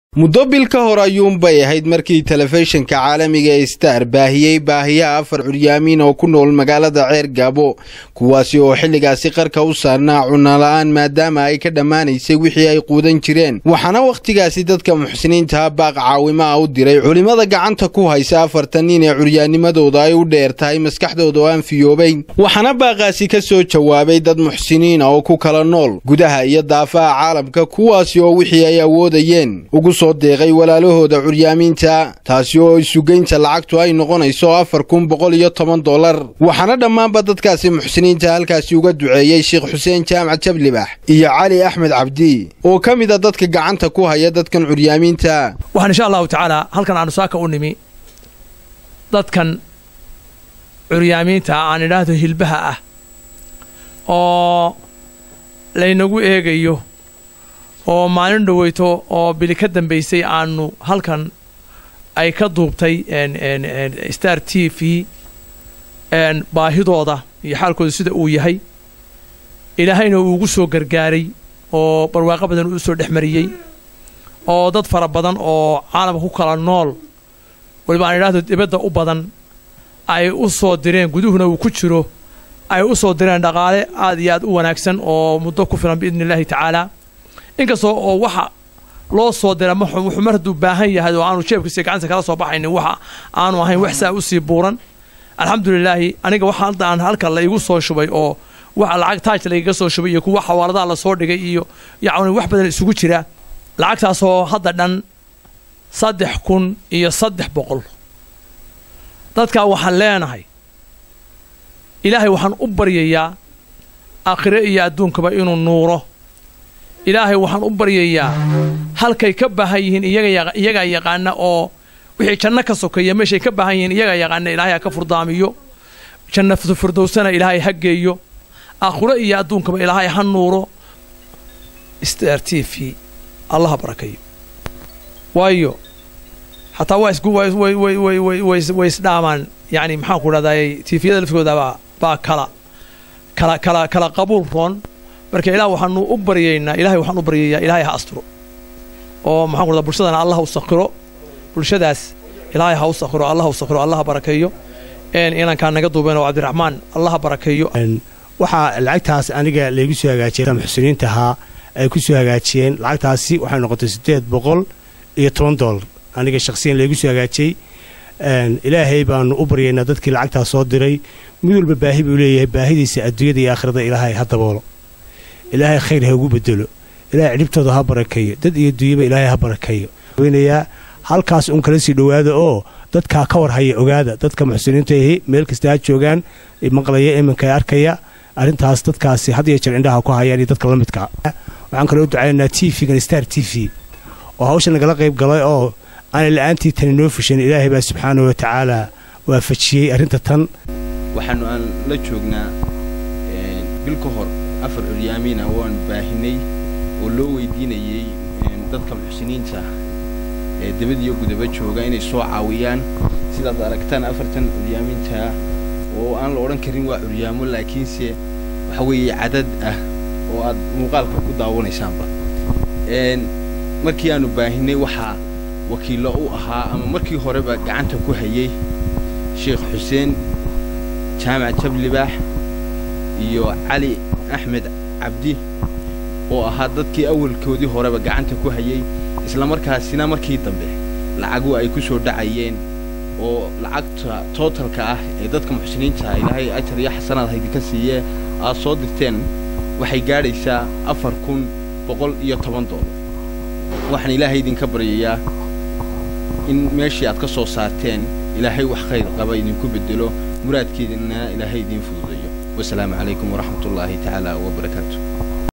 muddo bil ka hor ayuunbay ahayd markii telefishinka caalamiga ee star baahiyey baahiyaha afar curyaamiin oo ku nool magaalada ceer gaabo kuwaasi oo xilligaasi qarka u saarnaa cunala-aan maadaama ay ka dhammaanaysay wixii ay quudan jireen waxaana wakhtigaasi dadka muxsiniintaha baaq caawimo ah u diray culimmada gacanta ku haysa afartan nin ee curyaanimadooda ay u dheer tahay maskaxdooda oo aan fiyoobayn waxaana baaqaasi ka soo jawaabay dad muxsiniina oo ku kala nool gudaha iyo daafaha caalamka kuwaasi oo wixii ay awoodayeen ugu soo deeqay walaalahooda curyaamiinta taasi oo isugeynta lacagtu ay noqonayso afar kun boqol iyo toban dollar waxaana dhammaanba dadkaasi muxsiniinta halkaasi uga duceeyey sheekh xuseen jaamac jablibax iyo cali axmed cabdi oo ka mid a dadka gacanta ku haya dadkan curyaamiinta waxaan insha allahu tacaala halkan aanu saaka u nimi dadkan curyaamiinta aan idhaahdo hilbaha ah oo laynagu eegayo oo maalin dhaweyto oo bili ka dambaysay aanu halkan ay ka duubtay star t v baahidooda iyo xaalkooda sida uu yahay ilaahayna uu ugu soo gargaaray oo barwaaqo badan uu usoo dhex mariyey oo dad fara badan oo caalamka ku kala nool waliba aan idhaahdo dibadda u badan ay u soo direen guduhuna uu ku jiro ay u soo direen dhaqaale aad iyo aad u wanaagsan oo muddo ku filan biidni illaahi tacaala inkastoo oo waxa loo soo dira wuxuu mar hadduu baahan yahay oo aanu jeebkiisa gacanta kala soo baxaynin waxa aanu ahayn wax saa usii buuran alxamdulilaahi aniga waxa hadda aan halka la igu soo shubay oo waxa lacag taaj lagaga soo shubay iyo kuwa xawaaladaha lasoo dhigay iyo yacni wax badan isugu jira lacagtaasoo hadda dhan saddex kun iyo saddex boqol dadkaa waxaan leenahay ilaahay waxaan u baryayaa aakhire iyo adduunkaba inuu nuuro ilaahay waxaan u baryayaa halkay ka baahan yihiin iyagaa yaqaana oo wixii janno ka sokeeya meeshay ka baahan yihiin iyagaa yaqaana ilaahay ha ka furdaamiyo jannatu firdowsana ilaahay ha geeyo aakhiro iyo adduunkaba ilaahay ha nuuro star t v allaha barakayo waayo xataa waa isku way isdhaamaan yani maxaan ku dhahday tifiyada lafkooda baa kala kala kala kala qabuul roon marka ilaah waxaanu u baryaynaa ilahay waxaan u baryayaa ilaahay ha asturo oo maxaan ku dhahda bulshadana allah u sakhiro bulshadaas ilaahay ha u sakhiro allah u sakhiro allah barakeeyo inankaa naga duubeen oo cabdiraxmaan allah barakeeyo waxaa lacagtaas aniga laygu soo hagaajiyay muxsiniinta ahaa ay ku soo hagaajiyeen lacagtaasi waxay noqotay siddeed boqol iyo toban dollar aniga shakhsiyan laygu soo hagaajiyey ilaahay baanu u baryaynaa dadkii lacagtaas soo diray mid walba baahi buu leeyahay baahidiisa adduunyada iyo aakhirada ilaahay ha daboolo ilaahay khayr ha ugu bedelo ilaahay cidhibtooda ha barakeeyo dad iyo dunyaba ilaahay ha barakeeyo weynayaa halkaas un kala sii dhowaada oo dadkaa ka war haya ogaada dadka muxsiniinta ahi meel kasta ha joogaan maqlaya iminka arkaya arrintaas dadkaasi had iyo jeer indhaha ku hayaan iyo dadka la midkaa waxaan kaloo u ducaynaynaa t v-gan star t v oo hawsha nagala qayb galay oo aanay la'aantii tani noo fushan ilaahay baa subxaana wa tacaala waafajiyey arrinta tan waxaanu aan la joognaa bil ka hor afar curyaamiina waan baahinay oo loo weydiinayey dadka muxsiniinta ee dabadiyo gudaba jooga inay soo caawiyaan sidaad aragtaan afartan curyaamiintaa oo aan la odhan karin waa curyaamo laakiinse waxa weeye cadad ah oo aad muuqaalka ku daawanaysaanba markii aanu baahinay waxaa wakiillo u ahaa ama markii horeba gacanta ku hayey sheekh xuseen jaamac jablibaax iyo cali axmed cabdi oo ahaa dadkii awalkoodii horeba gacanta ku hayey islamarkaasina markii dambe lacagu ay ku soo dhacayeen oo lacagta tootalka ah ee dadka muxsiniinta ilaahay ajar iyo xasanaad haydinka siiyee aad soo dirteen waxay gaadhaysaa afar kun boqol iyo toban doolar waxaan ilaahay idinka baryayaa in meeshii aad ka soo saarteen ilaahay wax khayr qaba idinku beddelo muraadkeedina ilaahay idiin fududeeyo wasalaamu calaykum waraxmatullaahi tacaala wabarakaatu